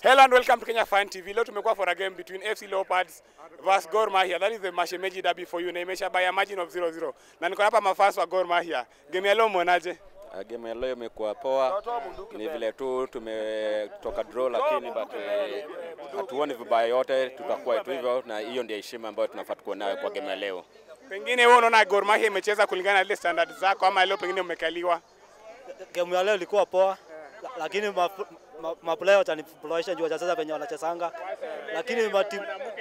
Hello and welcome to Kenya Fan TV. Leo tumekuwa for a game between FC Leopards versus Gor Mahia. That is the Mashemeji derby for you na imesha by a margin of 0-0. Na niko hapa mafans wa Gor Mahia. Game ya leo mwonaje? Uh, game ya leo imekuwa poa, ni vile tu tumetoka draw, lakini but eh, hatuoni vibaya yote, tutakuwa tu hivyo, na hiyo ndio heshima ambayo tunafaa tukuwe nayo kwa game ya leo. Pengine wewe unaona Gor Mahia imecheza kulingana na ile standard zako ama leo pengine umekaliwa? Game ya leo ilikuwa poa, la- lakini ma, ma, ma player watanifurahisha juu wacheza venye wanachezanga, lakini mati,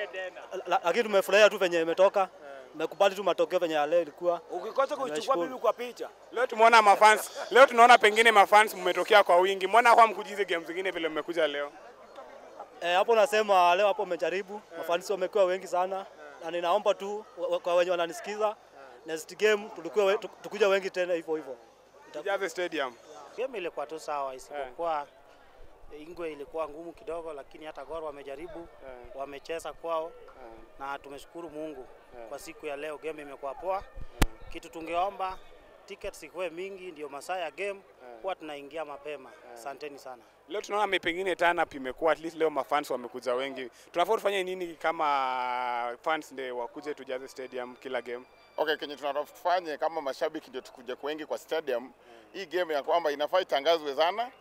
la, lakini tumefurahia tu venye imetoka, tumekubali tu matokeo venye ya leo ilikuwa. Ukikosa kuichukua Nashukuru. bibi kwa picha. Leo tumeona mafans. Leo tunaona pengine mafans mmetokea kwa wingi. Mbona kwa mkujize game zingine vile mmekuja leo? Eh, hapo nasema leo hapo umejaribu, mafanisi wamekuwa wengi sana, na ninaomba tu wa- kwa wenye wananisikiza next game tulikuwa we, tukuja wengi tena hivyo hivyo. Tujaze stadium. Game ilikuwa tu sawa, isipokuwa Ingwe ilikuwa ngumu kidogo, lakini hata Gor wamejaribu, wamecheza kwao na tumeshukuru Mungu kwa siku ya leo. Game imekuwa poa. Kitu tungeomba tickets ikuwe mingi, ndio masaa ya game huwa tunaingia mapema. Asanteni sana. Leo tunaona me- pengine turn up imekuwa at least leo mafans wamekuja wengi. Tunafaa tufanye nini kama fans ndio wakuje tujaze stadium kila game? Okay, kenye tunafanye kama mashabiki ndio tukuje wengi kwa stadium. Hii game ya kwamba inafaa itangazwe sana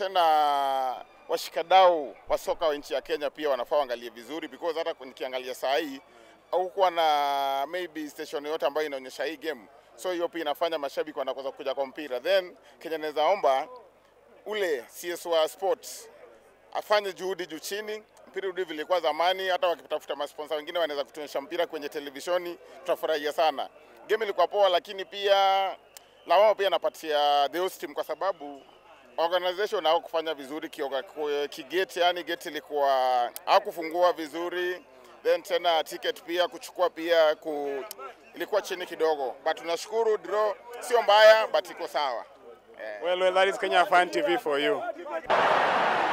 tena, washikadau wa soka wa nchi ya Kenya pia wanafaa waangalie vizuri, because hata nikiangalia saa hii haukuwa na maybe station yote ambayo inaonyesha hii game, so hiyo pia inafanya mashabiki wanakosa kuja kwa mpira. Then kenye naweza omba ule CS wa sports afanye juhudi juu chini, mpira urudi vile ilikuwa zamani. Hata wakitafuta masponsa wengine wanaweza kutuonyesha mpira kwenye televishoni, tutafurahia sana. Game ilikuwa poa, lakini pia lawama pia napatia the host team kwa sababu organization hao kufanya vizuri kioga- ku- kigeti, yani geti ilikuwa hakufungua vizuri, then tena ticket pia kuchukua pia ku, ilikuwa chini kidogo, but tunashukuru draw sio mbaya, but iko sawa. Well, well, that is Kenya Fan TV for you.